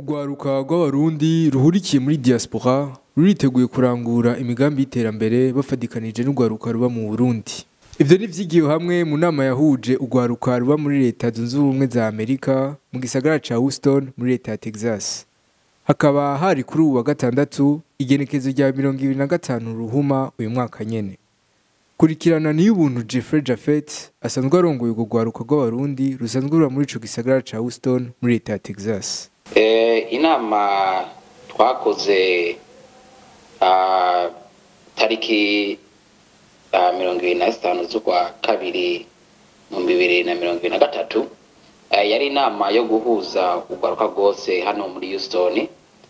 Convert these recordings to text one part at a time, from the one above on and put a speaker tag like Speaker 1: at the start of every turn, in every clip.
Speaker 1: urwaruka rw'abarundi ruhurikiye muri diaspora ruriteguye kurangura imigambi y'iterambere bafadikanije n'urwaruka ruba mu burundi ivyo nivyigiwe hamwe mu nama yahuje urwaruka ruba muri leta zunze ubumwe za amerika mu gisagara ca houston muri leta ya texas hakaba hari kuri ubu wa gatandatu igenekezo rya mirongo ibiri na gatanu ruhuma uyu mwaka nyene kurikirana niyo ubuntu Jeffrey Jafet asanzwe arongoye urwo rwaruka rw'abarundi rusanzwe ruba muri ico gisagara ca Houston muri leta ya Texas
Speaker 2: inama twakoze tariki mirongo ibiri na zitanu z'ukwa kabiri mu bibiri na mirongo ibiri na gatatu yari inama yo guhuza urwaruka rwose hano muri Houston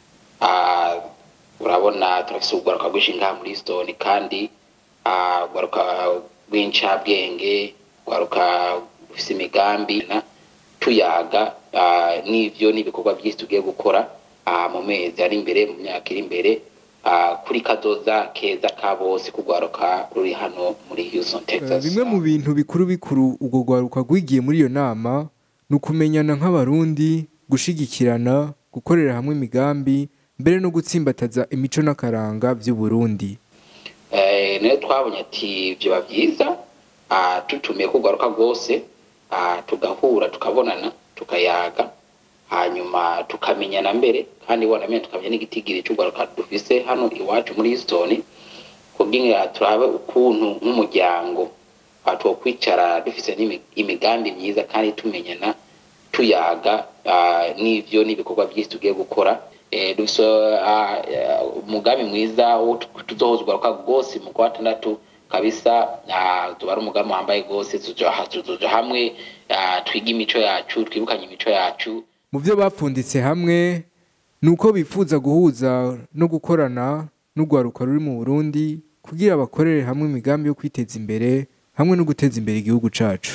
Speaker 2: urabona turafise urwaruka rwinshi ngaha muri Houston kandi urwaruka rw'incabwenge urwaruka rufise imigambi tuyaga n'ivyo n'ibikorwa byinshi tugiye gukora mu mezi ari imbere mu myaka iri imbere kuri kazoza keza ka bose kugwaruka ruri hano muri Houston Texas
Speaker 1: bimwe mu bintu bikuru bikuru urwo rwaruka rwigiye muri iyo nama ni ukumenyana nk'abarundi gushigikirana gukorera hamwe imigambi mbere no gutsimbataza imico n'akaranga vy'uburundi
Speaker 2: niyo twabonye ati vyoba vyiza tutumiye kugwaruka rwose tugahura tukabonana tukayaga hanyuma tukamenyana mbere kandi wanamenye tukamenya n'igitigiri c'urwaruka dufise hano iwacu muri Houston kugira turabe ukuntu nk'umuryango twokwicara dufise imigambi myiza kandi tumenyana tuyaga n'ivyo n'ibikorwa byinshi tugiye gukora dufise umugambi mwiza wo tuzohuza urwaruka rwose mu kwa gatandatu kabisa tuba ari umugambi wambaye rwose tuzoja hamwe twiga imico yacu twibukanye imico yacu
Speaker 1: mu byo bapfunditse hamwe ni uko bifuza guhuza no gukorana n'urwaruka ruri mu burundi kugira bakorere hamwe imigambi yo kwiteza imbere hamwe no guteza imbere igihugu cacu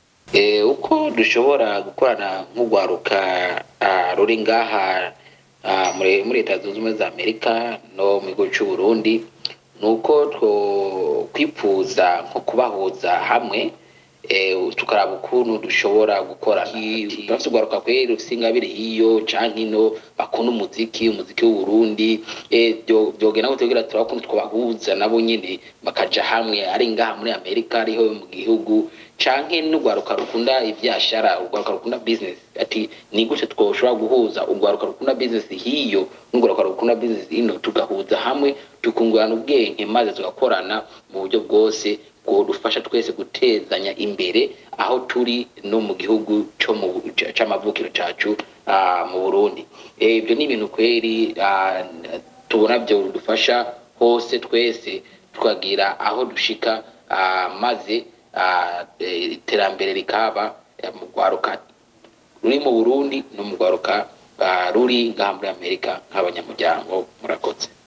Speaker 2: uko dushobora gukorana nk'urwaruka ruri ngaha muri leta zunze ubumwe za amerika no mu gihugu c'uburundi ni uko twipfuza nko kubahuza hamwe tukaraba ukuntu dushobora gukora turafise urwaruka kweri rufise ingabire hiyo canke ino bakunda umuziki umuziki w'uburundi vyogenda kutugira turaba ukuntu twobahuza nabo nyene bakaja hamwe ari ngaha muri amerika ariho mu gihugu canke n'urwaruka rukunda ivyashara urwaruka rukunda business ati ni gute twoshobora guhuza urwaruka rukunda business hiyo n'urwaruka rukunda business ino tugahuza hamwe tukungurana ubwenge maze tugakorana mu buryo bwose dufasha twese gutezanya imbere aho turi no mu gihugu c'amavukiro cacu mu burundi ibyo ni ibintu kweri tubona byo dufasha hose twese tukagira aho dushika maze iterambere rikaba mu rwaruka ruri mu burundi no mu rwaruka ruri ngaha muri amerika nk'abanyamuryango murakoze